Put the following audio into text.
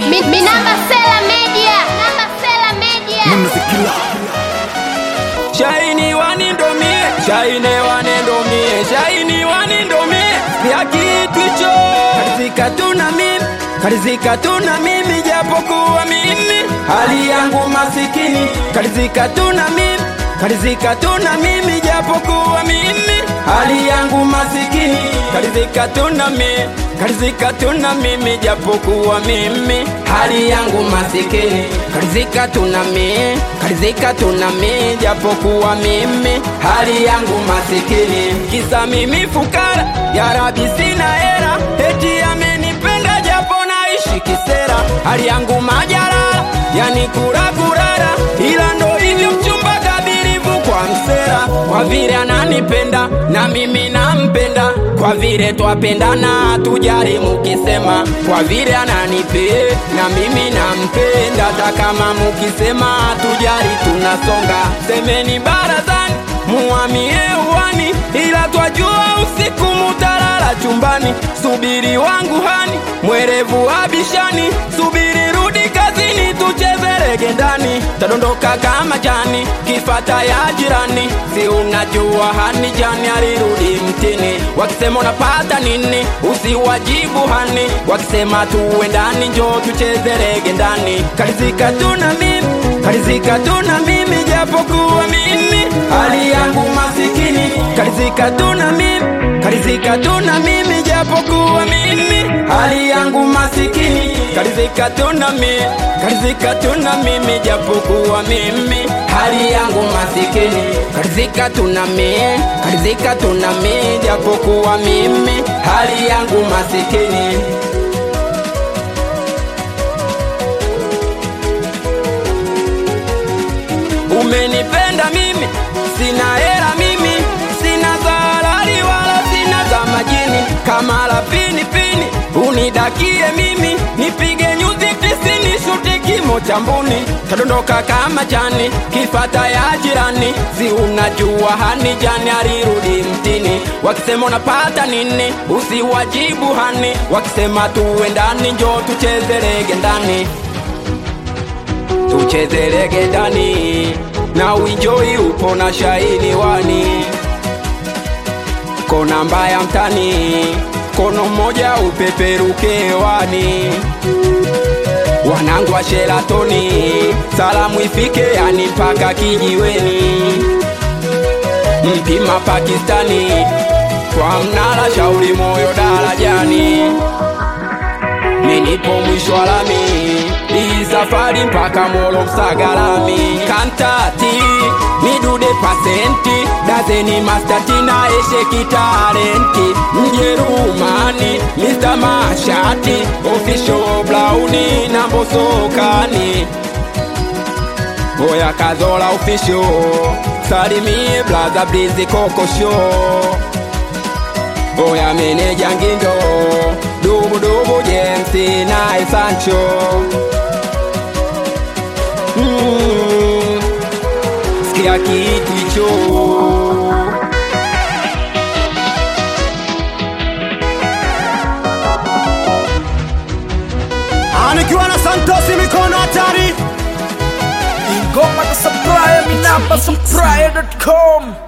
Mi, mi namba Sela Media. Namba Sela Media. Shaini wanindomie, shaine wanendomie, shaini wanindomie, ya kitu hicho karizika tuna mimi, karizika tuna mimi, japokuwa mimi hali yangu masikini, karizika tuna mimi, karizika tuna mimi, japokuwa mimi hali yangu masikini, karizika tuna mimi, karizika tuna mimi, japokuwa mimi hali yangu masikini, karizika tuna mimi, karizika tuna mimi, japokuwa mimi hali yangu masikini, kisa mimi fukara, ya Rabi sina hera, eti amenipenda japo naishi kisera, hali yangu majarara, yani kura kurara, ila ndo hivyo mchumba kadirivu kwa msera, kwa vile ananipenda na mimi nampenda, kwa vile twapendana tujari mukisema, kwa vile ananipe na mimi nampenda, hata kama mukisema tujari tunasonga, semeni barazani muamie uwani, ila twajua usiku mutalala chumbani. Subiri wangu hani, mwerevu abishani, subiri rudi kazini, tucheze rege ndani, tadondoka kama jani, kifata ya jirani. Si unajua hani jani alirudi mtini, wakisema unapata nini, usiwajibu hani, wakisema tuwe ndani, njoo tucheze rege ndani, karizika tuna mimi, karizika tuna mimi, japokuwa mimi hali yangu masikini, karizika tuna mimi, karizika tuna mimi, japokuwa mimi hali yangu masikini, karizika tuna mimi, karizika tuna mimi, japokuwa mimi hali yangu masikini, karizika tuna mimi, karizika tuna mimi, japokuwa mimi hali yangu masikini. Umenipenda mimi, sina hela mimi, sina za halali wala sina za majini, kama la pini pini unidakie mimi, nipige nyuzi tisini, shuti kimo cha mbuni, tadondoka kama jani, kifata ya jirani, si unajua hani jani alirudi mtini, wakisema unapata nini, usiwajibu hani, wakisema tuwe ndani, njoo tucheze rege ndani tucheze rege ndani na uinjoi upo na shaini wani kona mbaya mtani kono mmoja upeperuke wani wanangu wa sheratoni salamu ifike yani mpaka kijiweni mpima pakistani kwa mnala shauri moyo darajani minipo mwisho wa lami hii safari mpaka molo msagalami kantati midude pasenti dazeni mastatina esheki talenti mjerumani Mr. mashati official blauni na mbosokani Boya kazola official salimie blaza blizi koko show Oya meneja ngindo dubu dubu jensi naye Sancho mm, sikia kitu hicho Anikiwa na Santosi mikono hatari Ingoma na Supplier, mi namba supplier.com